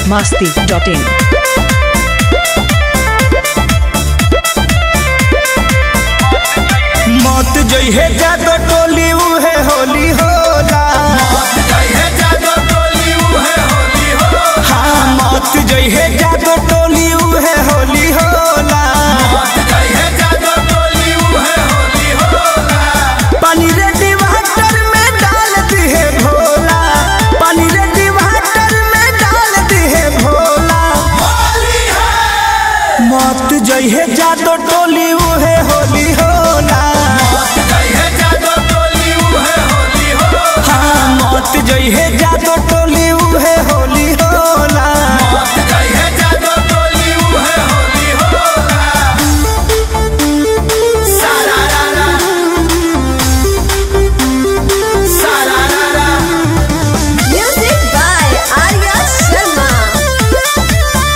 masti.in. मौत जइहे जादो टोली उहे होली होला हाँ मौत जइहे जादो टोली उहे होली होला पानी रे डिवाटर में डाल दिहे भोला पानी रे डिवाटर में डाल दिहे भोला मौत जइहे जादो टोली उहे होली होला हाँ मौत जइहे जादो टोली उहे होली होला Music by Arya Sharma.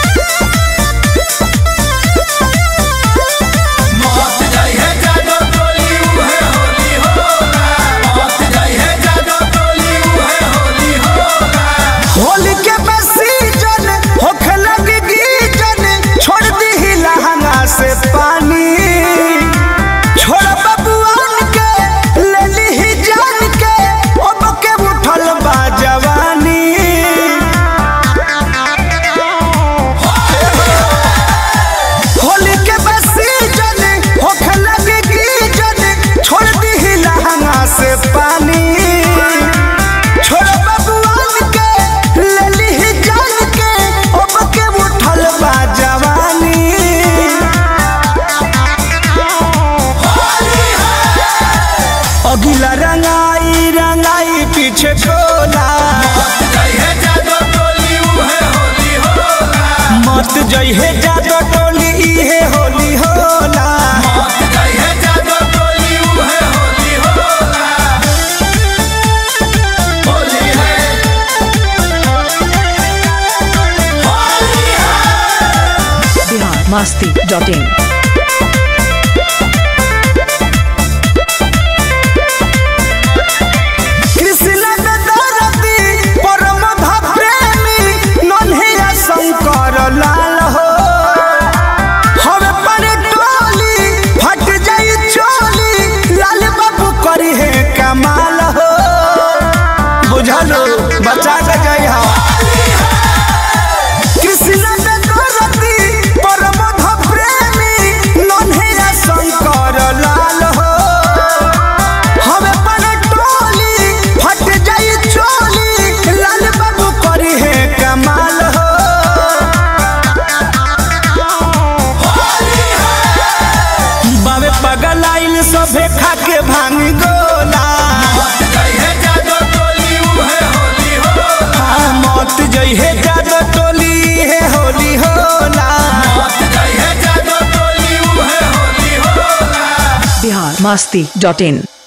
Holi के सीजन होखे लगी गीजन छोड़ दी लहंगा से पानी छोड़ बबुआन के ले ली जान के अब के उठल बा जवानी होली के सीजन होखे लगी गीजन छोड़ दी लहंगा से पानी छोड़ बबुआन के ले ली जान के अब के उठल बा जवानी अगिला रंगाई रंगाई पीछे छोला मत जइहे जादो टोली इहे होली होला Bihar masti.in. कृष्ण दरदी परम प्रेमी नन्हिया शंकर लाल हो हवे पर टोली फट जाई चोली लाल बाबू करी है कमाल हो बुझलो बचा के जाई हा कृष्ण दरदी परम प्रेमी नन्हिया शंकर लाल हो हवे पर टोली फट जाई चोली लाल बाबू करी है कमाल हो बाबे पगल आइल सभे खा के भांग गोला हाँ, मौत जइहे जादो टोली है होली होला Bihar masti.in.